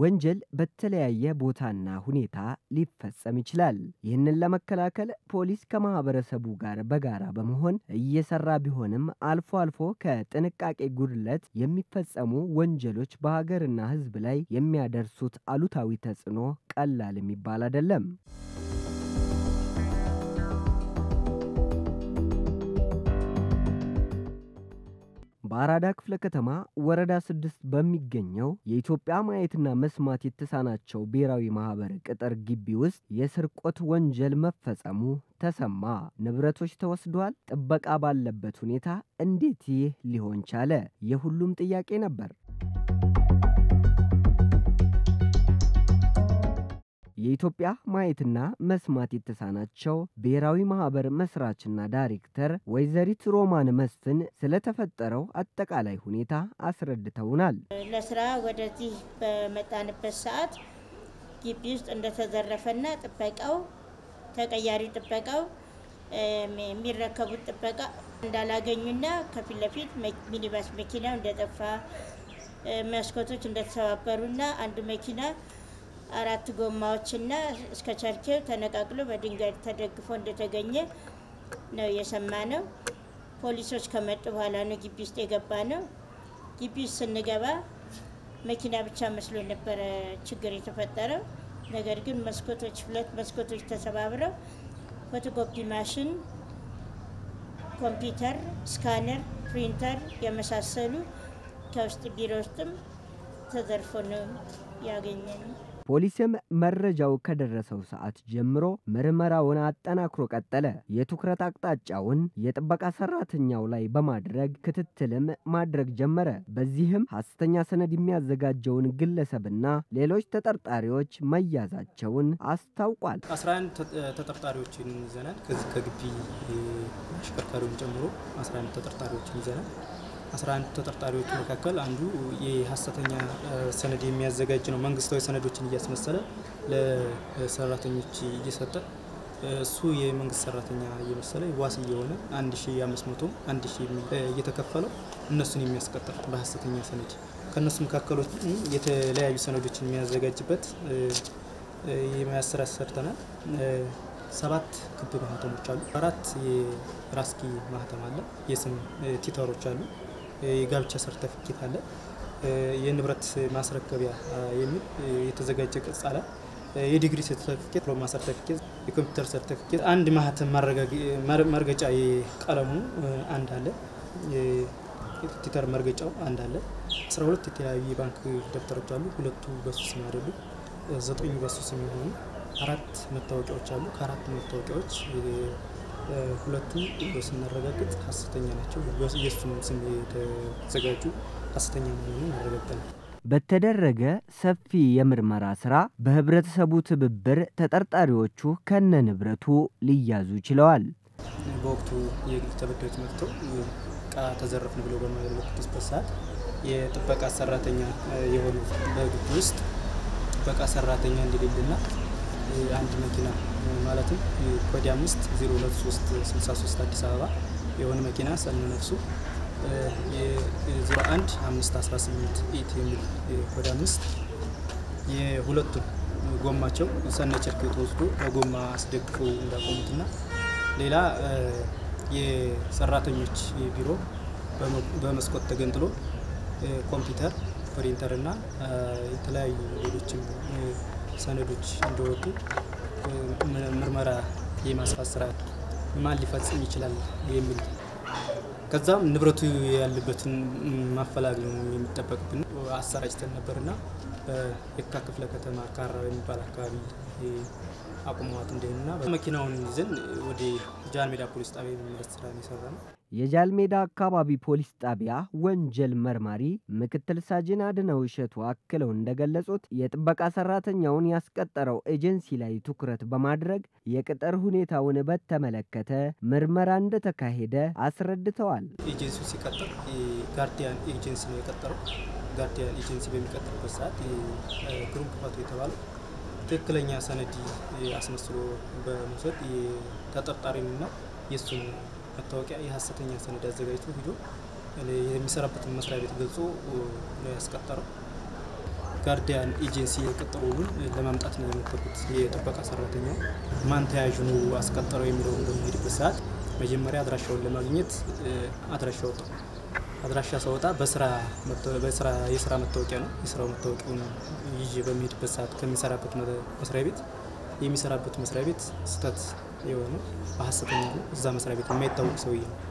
ወንጀል በተለያየ ቦታና ሁኔታ ሊፈጸም ይችላል። ይህንን ለመከላከል ፖሊስ ከማህበረሰቡ ጋር በጋራ በመሆን እየሰራ ቢሆንም አልፎ አልፎ ከጥንቃቄ ጉድለት የሚፈጸሙ ወንጀሎች በሀገርና ሕዝብ ላይ የሚያደርሱት አሉታዊ ተጽዕኖ ቀላል የሚባል አይደለም። በአራዳ ክፍለ ከተማ ወረዳ ስድስት በሚገኘው የኢትዮጵያ ማየትና መስማት የተሳናቸው ብሔራዊ ማህበር ቅጥር ግቢ ውስጥ የስርቆት ወንጀል መፈጸሙ ተሰማ። ንብረቶች ተወስዷል። ጥበቃ ባለበት ሁኔታ እንዴት ይህ ሊሆን ቻለ? የሁሉም ጥያቄ ነበር። የኢትዮጵያ ማየትና መስማት የተሳናቸው ብሔራዊ ማህበር መስራችና ዳይሬክተር ወይዘሪት ሮማን መስፍን ስለተፈጠረው አጠቃላይ ሁኔታ አስረድተውናል። ለስራ ወደዚህ በመጣንበት ሰዓት ግቢ ውስጥ እንደተዘረፈና ጥበቃው ተቀያሪ ጥበቃው የሚረከቡት ጥበቃ እንዳላገኙና ከፊት ለፊት ሚኒባስ መኪናው እንደጠፋ መስኮቶች እንደተሰባበሩና አንዱ መኪና አራት ጎማዎችና እስከ ቸርኬው ተነቃቅሎ በድንጋይ ተደግፎ እንደተገኘ ነው የሰማ ነው። ፖሊሶች ከመጡ በኋላ ነው ግቢ ውስጥ የገባ ነው። ግቢ ውስጥ ስንገባ መኪና ብቻ መስሎ ነበረ ችግር የተፈጠረው። ነገር ግን መስኮቶች ሁለት መስኮቶች ተሰባብረው ፎቶኮፒ ማሽን፣ ኮምፒውተር፣ ስካነር፣ ፕሪንተር የመሳሰሉ ከውስጥ ቢሮ ውስጥም ተዘርፎ ነው ያገኘ ነው። ፖሊስም መረጃው ከደረሰው ሰዓት ጀምሮ ምርመራውን አጠናክሮ ቀጠለ። የትኩረት አቅጣጫውን የጥበቃ ሰራተኛው ላይ በማድረግ ክትትልም ማድረግ ጀመረ። በዚህም ሐሰተኛ ሰነድ የሚያዘጋጀውን ግለሰብና ሌሎች ተጠርጣሪዎች መያዛቸውን አስታውቋል። 11 ተጠርጣሪዎችን ይዘናል። ከዚህ ከግቢ አሽከርካሪውን ጨምሮ 11 ተጠርጣሪዎችን ይዘናል። 11 ተጠርጣሪዎች መካከል አንዱ የሀሰተኛ ሰነድ የሚያዘጋጅ ነው። መንግስታዊ ሰነዶችን እያስመሰለ ለሰራተኞች እየሰጠ እሱ የመንግስት ሰራተኛ እየመሰለ ዋስ እየሆነ 1500 1000 እየተከፈለው እነሱን የሚያስቀጥር በሀሰተኛ ሰነድ ከእነሱ መካከሎች የተለያዩ ሰነዶችን የሚያዘጋጅበት የማያሰራ ሰርተናል። ሰባት ክብ ማህተሞች አሉ። አራት የራስኪ ማህተም አለ። የስም ቲተሮች አሉ። የጋብቻ ሰርተፊኬት አለ። የንብረት ማስረከቢያ የሚል የተዘጋጀ ቅጽ አለ። የዲግሪ ሰርተፊኬት፣ ዲፕሎማ ሰርተፊኬት፣ የኮምፒውተር ሰርተፊኬት፣ አንድ ማህተም መርገጫ የቀለሙ አንድ አለ። የቲተር መርገጫው አንድ አለ። አስራ ሁለት የተለያዩ የባንክ ደብተሮች አሉ። ሁለቱ በሱ ስም አይደሉ። ዘጠኙ በሱ ስም የሆኑ አራት መታወቂያዎች አሉ። ከአራት መታወቂያዎች ሁለቱ ስናረጋግጥ ሀሰተኛ ናቸው። የእሱም ስም የተዘጋጁ ሀሰተኛ መሆኑን አረጋግጠናል። በተደረገ ሰፊ የምርመራ ስራ በህብረተሰቡ ትብብር ተጠርጣሪዎቹ ከነ ንብረቱ ሊያዙ ችለዋል። በወቅቱ የግል ተበዳዮች መጥተው እቃ ተዘረፍን ብለው በማያመለክቱበት ሰዓት የጥበቃ ሰራተኛ የሆኑ በግቢ ውስጥ ጥበቃ ሰራተኛ እንደሌለና አንድ መኪና ማለትም ኮድ አምስት ዜሮ ሁለት ሶስት ስልሳ ሶስት አዲስ አበባ የሆነ መኪና ሰነ ነፍሱ የዜሮ አንድ አምስት አስራ ስምንት ኢት የሚል ኮድ አምስት የሁለቱን ጎማቸው ሰነ ጨርቅ ተወስዶ በጎማ አስደግፈው እንዳቆሙትና ሌላ የሰራተኞች ቢሮ በመስኮት ተገንጥሎ ኮምፒውተር፣ ፕሪንተር እና የተለያዩ ሌሎችም ሰነዶች እንደወጡ ምርመራ የማስፋት ስራ ማን ሊፈጽም ይችላል የሚል ከዛም ንብረቱ ያለበትን ማፈላግ ነው የሚጠበቅብን። አሰራጭተን ነበርና በየካ ክፍለ ከተማ ካራ የሚባል አካባቢ አቁመዋት እንደሆኑና መኪናውን ይዘን ወደ ጃን ሜዳ ፖሊስ ጣቢያ የሚመለስ ስራ የሰራ ነው። የጃልሜዳ አካባቢ ፖሊስ ጣቢያ ወንጀል መርማሪ ምክትል ሳጅን አድነው እሸቱ አክለው እንደገለጹት የጥበቃ ሰራተኛውን ያስቀጠረው ኤጀንሲ ላይ ትኩረት በማድረግ የቅጥር ሁኔታውን በተመለከተ ምርመራ እንደተካሄደ አስረድተዋል። ኤጀንሲው ሲቀጥር ጋርዲያን ኤጀንሲ ነው የቀጠረው። ጋርዲያን ኤጀንሲ በሚቀጥርበት ሰዓት ግሩም ክፈቱ የተባለው ትክክለኛ ሰነድ አስመስሎ በመውሰድ ተጠርጣሪንና የእሱን መታወቂያ የሀሰተኛ ሰነድ አዘጋጅቶ ሂዶ የሚሰራበትን መስሪያ ቤት ገልጾ ነው ያስቀጠረው። ጋርዲያን ኤጀንሲ የቀጠሮ ውሉን ለማምጣት ነው የሞከርኩት። የጥበቃ ሰራተኛው ማን ተያዥ ነው አስቀጠረው የሚለውን በሚሄድበት ሰዓት መጀመሪያ አድራሻውን ለማግኘት አድራሻ ወጣው። አድራሻ ሳወጣ በስራ የስራ መታወቂያ ነው። የስራው መታወቂያውን ይዤ በሚሄድበት ሰዓት ከሚሰራበት መስሪያ ቤት የሚሰራበት መስሪያ ቤት ስህተት የሆነ በሀሰተኛ ነው። እዛ መስሪያ ቤት የማይታወቅ ሰውዬ ነው።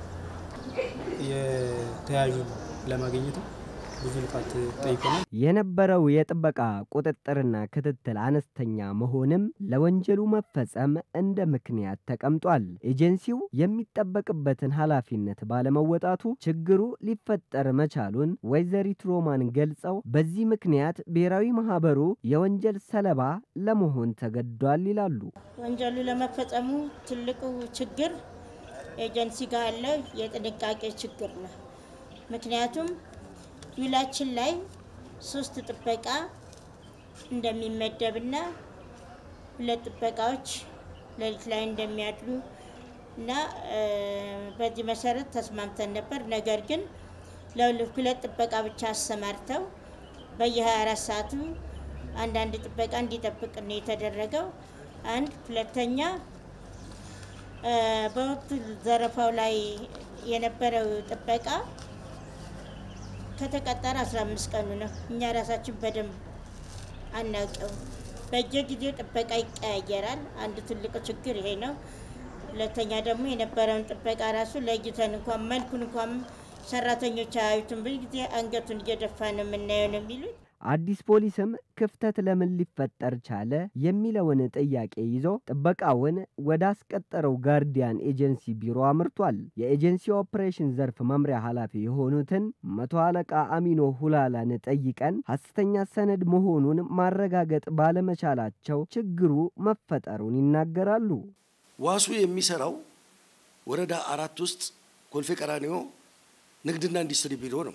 የተያዡን ለማግኘትም ብዙ ልፋት ጠይቀናል። የነበረው የጥበቃ ቁጥጥርና ክትትል አነስተኛ መሆንም ለወንጀሉ መፈጸም እንደ ምክንያት ተቀምጧል። ኤጀንሲው የሚጠበቅበትን ኃላፊነት ባለመወጣቱ ችግሩ ሊፈጠር መቻሉን ወይዘሪት ሮማን ገልጸው በዚህ ምክንያት ብሔራዊ ማህበሩ የወንጀል ሰለባ ለመሆን ተገዷል ይላሉ። ወንጀሉ ለመፈጸሙ ትልቁ ችግር ኤጀንሲ ጋር ያለው የጥንቃቄ ችግር ነው። ምክንያቱም ውላችን ላይ ሶስት ጥበቃ እንደሚመደብና ሁለት ጥበቃዎች ሌሊት ላይ እንደሚያድሩ እና በዚህ መሰረት ተስማምተን ነበር። ነገር ግን ለሁለት ጥበቃ ብቻ አሰማርተው በየ24 ሰዓቱ አንዳንድ ጥበቃ እንዲጠብቅ ነው የተደረገው። አንድ ሁለተኛ በወቅቱ ዘረፋው ላይ የነበረው ጥበቃ ከተቀጠረ 15 ቀኑ ነው። እኛ ራሳችን በደንብ አናውቀው። በየጊዜው ጥበቃ ይቀያየራል። አንድ ትልቁ ችግር ይሄ ነው። ሁለተኛ ደግሞ የነበረውን ጥበቃ ራሱ ለይተን እንኳን መልኩን እንኳን ሰራተኞች አያዩትም። ብዙ ጊዜ አንገቱን እየደፋ ነው የምናየው ነው የሚሉት። አዲስ ፖሊስም ክፍተት ለምን ሊፈጠር ቻለ የሚለውን ጥያቄ ይዞ ጥበቃውን ወደ አስቀጠረው ጋርዲያን ኤጀንሲ ቢሮ አምርቷል። የኤጀንሲ ኦፕሬሽን ዘርፍ መምሪያ ኃላፊ የሆኑትን መቶ አለቃ አሚኖ ሁላላን ጠይቀን ሐሰተኛ ሰነድ መሆኑን ማረጋገጥ ባለመቻላቸው ችግሩ መፈጠሩን ይናገራሉ። ዋሱ የሚሰራው ወረዳ አራት ውስጥ ኮልፌ ቀራኒዮ ንግድና ኢንዱስትሪ ቢሮ ነው።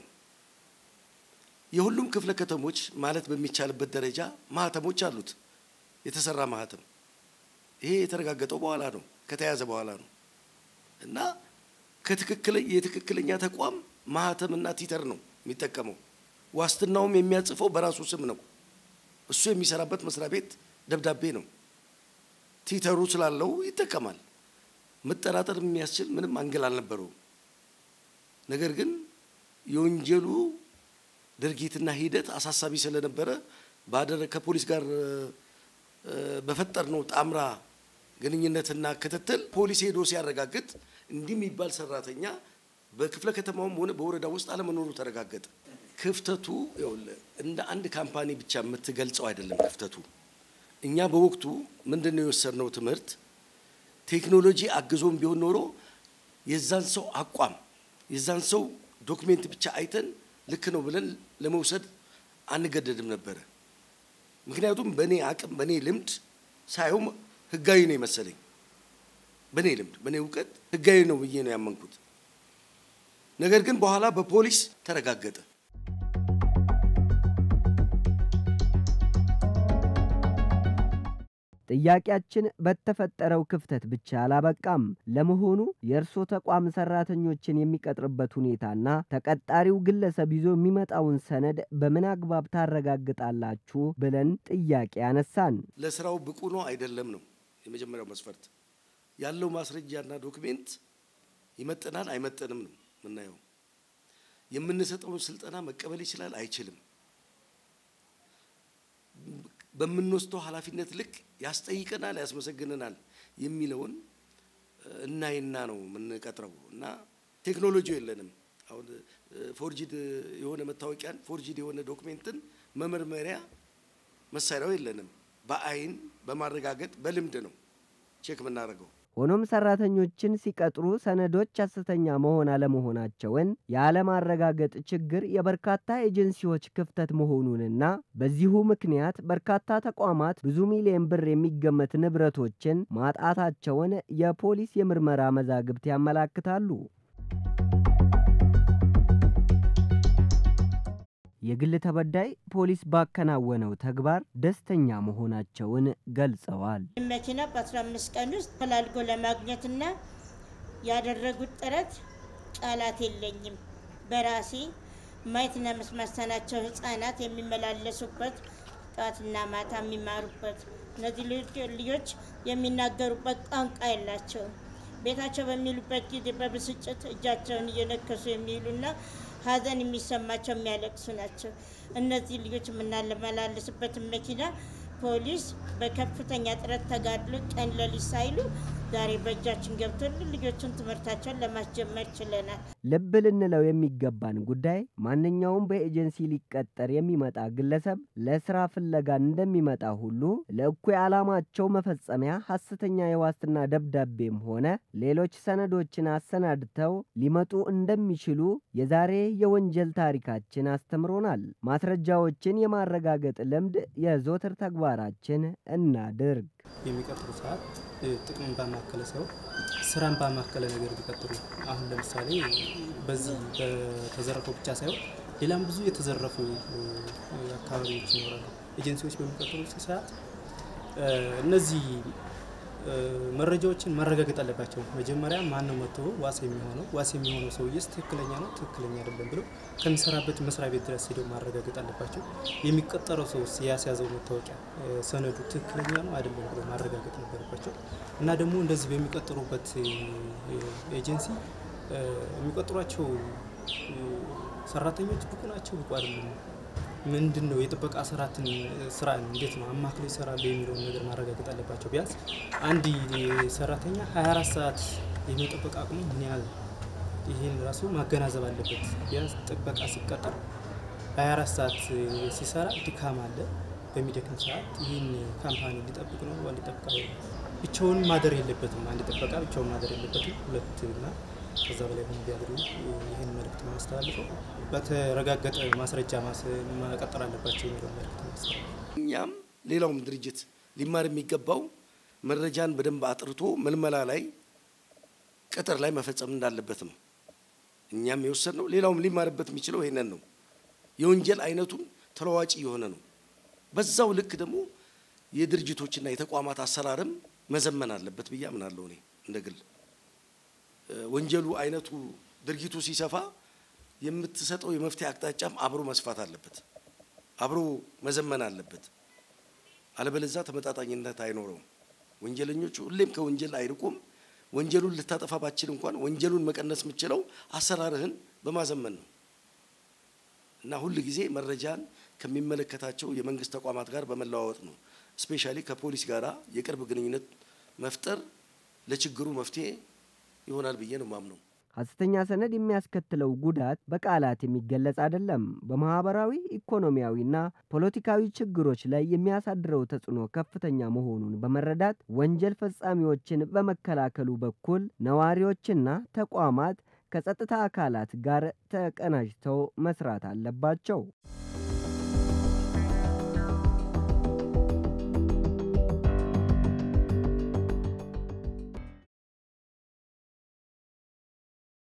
የሁሉም ክፍለ ከተሞች ማለት በሚቻልበት ደረጃ ማህተሞች አሉት። የተሰራ ማህተም ይሄ የተረጋገጠው በኋላ ነው፣ ከተያዘ በኋላ ነው እና የትክክለኛ ተቋም ማህተምና ቲተር ነው የሚጠቀመው። ዋስትናውም የሚያጽፈው በራሱ ስም ነው። እሱ የሚሰራበት መስሪያ ቤት ደብዳቤ ነው። ቲተሩ ስላለው ይጠቀማል። መጠራጠር የሚያስችል ምንም አንግል አልነበረውም። ነገር ግን የወንጀሉ ድርጊትና ሂደት አሳሳቢ ስለነበረ ባደረ ከፖሊስ ጋር በፈጠርነው ጣምራ ግንኙነትና ክትትል ፖሊስ ሄዶ ሲያረጋግጥ እንዲህ የሚባል ሰራተኛ በክፍለ ከተማውም ሆነ በወረዳ ውስጥ አለመኖሩ ተረጋገጠ። ክፍተቱ እንደ አንድ ካምፓኒ ብቻ የምትገልጸው አይደለም። ክፍተቱ እኛ በወቅቱ ምንድን ነው የወሰድነው ትምህርት ቴክኖሎጂ አግዞም ቢሆን ኖሮ የዛን ሰው አቋም የዛን ሰው ዶክሜንት ብቻ አይተን ልክ ነው ብለን ለመውሰድ አንገደድም ነበረ። ምክንያቱም በእኔ አቅም በእኔ ልምድ ሳየው ህጋዊ ነው የመሰለኝ። በእኔ ልምድ በእኔ እውቀት ህጋዊ ነው ብዬ ነው ያመንኩት። ነገር ግን በኋላ በፖሊስ ተረጋገጠ። ጥያቄያችን በተፈጠረው ክፍተት ብቻ አላበቃም። ለመሆኑ የእርሶ ተቋም ሰራተኞችን የሚቀጥርበት ሁኔታና ተቀጣሪው ግለሰብ ይዞ የሚመጣውን ሰነድ በምን አግባብ ታረጋግጣላችሁ ብለን ጥያቄ አነሳን። ለስራው ብቁ ነው አይደለም ነው የመጀመሪያው መስፈርት። ያለው ማስረጃና ዶክሜንት ይመጥናል አይመጥንም ነው የምናየው። የምንሰጠውን ስልጠና መቀበል ይችላል አይችልም በምንወስደው ኃላፊነት ልክ ያስጠይቀናል፣ ያስመሰግነናል የሚለውን እናይና ነው የምንቀጥረው። እና ቴክኖሎጂው የለንም። አሁን ፎርጂድ የሆነ መታወቂያን ፎርጂድ የሆነ ዶክሜንትን መመርመሪያ መሳሪያው የለንም። በአይን በማረጋገጥ በልምድ ነው ቼክ የምናደርገው። ሆኖም ሰራተኞችን ሲቀጥሩ ሰነዶች ሐሰተኛ መሆን አለመሆናቸውን ያለማረጋገጥ ችግር የበርካታ ኤጀንሲዎች ክፍተት መሆኑንና በዚሁ ምክንያት በርካታ ተቋማት ብዙ ሚሊዮን ብር የሚገመት ንብረቶችን ማጣታቸውን የፖሊስ የምርመራ መዛግብት ያመላክታሉ። የግል ተበዳይ ፖሊስ ባከናወነው ተግባር ደስተኛ መሆናቸውን ገልጸዋል። መኪና በ15 ቀን ውስጥ ፈላልጎ ለማግኘትና ያደረጉት ጥረት ቃላት የለኝም። በራሴ ማየትና መስማት የተሳናቸው ህጻናት የሚመላለሱበት ጠዋትና ማታ የሚማሩበት እነዚህ ልጆች የሚናገሩበት ቋንቋ የላቸውም። ቤታቸው በሚሉበት ጊዜ በብስጭት እጃቸውን እየነከሱ የሚውሉና ሀዘን የሚሰማቸው የሚያለቅሱ ናቸው። እነዚህ ልጆች የምናመላልስበትን መኪና ፖሊስ በከፍተኛ ጥረት ተጋድሎ ቀን ሌሊት ሳይሉ ዛሬ በእጃችን ገብቶልን ልጆቹን ትምህርታቸውን ለማስጀመር ችለናል። ልብ ልንለው የሚገባን ጉዳይ ማንኛውም በኤጀንሲ ሊቀጠር የሚመጣ ግለሰብ ለስራ ፍለጋ እንደሚመጣ ሁሉ ለእኩይ ዓላማቸው መፈጸሚያ ሐሰተኛ የዋስትና ደብዳቤም ሆነ ሌሎች ሰነዶችን አሰናድተው ሊመጡ እንደሚችሉ የዛሬ የወንጀል ታሪካችን አስተምሮናል። ማስረጃዎችን የማረጋገጥ ልምድ የዘወትር ተግባራችን እናድርግ። የሚቀጥሩ ሰዓት ጥቅምን ባማከለ ሳይሆን ስራን ባማከለ ነገር ቢቀጥሩ። አሁን ለምሳሌ በዚህ በተዘረፈው ብቻ ሳይሆን ሌላም ብዙ የተዘረፉ አካባቢዎች ይኖራሉ። ኤጀንሲዎች በሚቀጥሩ ሰዓት እነዚህ መረጃዎችን ማረጋገጥ አለባቸው። መጀመሪያ ማን ነው መጥቶ ዋስ የሚሆነው ዋስ የሚሆነው ሰውዬስ ትክክለኛ ነው ትክክለኛ አይደለም ብለው ከሚሰራበት መስሪያ ቤት ድረስ ሄደው ማረጋገጥ አለባቸው። የሚቀጠረው ሰው ያስያዘው መታወቂያ ሰነዱ ትክክለኛ ነው አይደለም ብለው ማረጋገጥ ነበረባቸው እና ደግሞ እንደዚህ በሚቀጥሩበት ኤጀንሲ የሚቀጥሯቸው ሰራተኞች ብቁ ናቸው ብቁ አይደለም ምንድን ነው የጥበቃ ስራትን ስራ እንዴት ነው አማክለው ይሰራሉ የሚለውን ነገር ማረጋገጥ አለባቸው። ቢያንስ አንድ ሰራተኛ 24 ሰዓት የመጠበቅ አቅሙ ምን ያህል ይህን ራሱ ማገናዘብ አለበት። ቢያንስ ጥበቃ ሲቀጠር 24 ሰዓት ሲሰራ ድካም አለ። በሚደክም ሰዓት ይህን ካምፓኒ ሊጠብቅ ነው ሊጠብቅ ብቻውን ማደር የለበትም። አንድ ጥበቃ ብቻውን ማደር የለበትም። ሁለትና ከዛ በላይ ሆኑ ቢያድሩ ይህን መልእክት ማስተላልፈው በተረጋገጠ ማስረጃ መቀጠል አለባቸው የሚለው መልእክት ማስተላልፈው። እኛም ሌላውም ድርጅት ሊማር የሚገባው መረጃን በደንብ አጥርቶ መልመላ ላይ ቅጥር ላይ መፈጸም እንዳለበት ነው። እኛም የወሰድነው ሌላውም ሊማርበት የሚችለው ይሄንን ነው። የወንጀል አይነቱም ተለዋጭ የሆነ ነው። በዛው ልክ ደግሞ የድርጅቶችና የተቋማት አሰራርም መዘመን አለበት ብዬ አምናለሁ። እኔ እንደ ግል ወንጀሉ አይነቱ ድርጊቱ ሲሰፋ የምትሰጠው የመፍትሄ አቅጣጫም አብሮ መስፋት አለበት፣ አብሮ መዘመን አለበት። አለበለዛ ተመጣጣኝነት አይኖረውም። ወንጀለኞቹ ሁሌም ከወንጀል አይርቁም። ወንጀሉን ልታጠፋ ባችል እንኳን ወንጀሉን መቀነስ የምችለው አሰራርህን በማዘመን ነው እና ሁል ጊዜ መረጃን ከሚመለከታቸው የመንግስት ተቋማት ጋር በመለዋወጥ ነው። ስፔሻሊ ከፖሊስ ጋር የቅርብ ግንኙነት መፍጠር ለችግሩ መፍትሄ ይሆናል ብዬ ነው ማምነው። ሐሰተኛ ሰነድ የሚያስከትለው ጉዳት በቃላት የሚገለጽ አይደለም። በማህበራዊ ኢኮኖሚያዊና ፖለቲካዊ ችግሮች ላይ የሚያሳድረው ተጽዕኖ ከፍተኛ መሆኑን በመረዳት ወንጀል ፈጻሚዎችን በመከላከሉ በኩል ነዋሪዎችና ተቋማት ከጸጥታ አካላት ጋር ተቀናጅተው መስራት አለባቸው።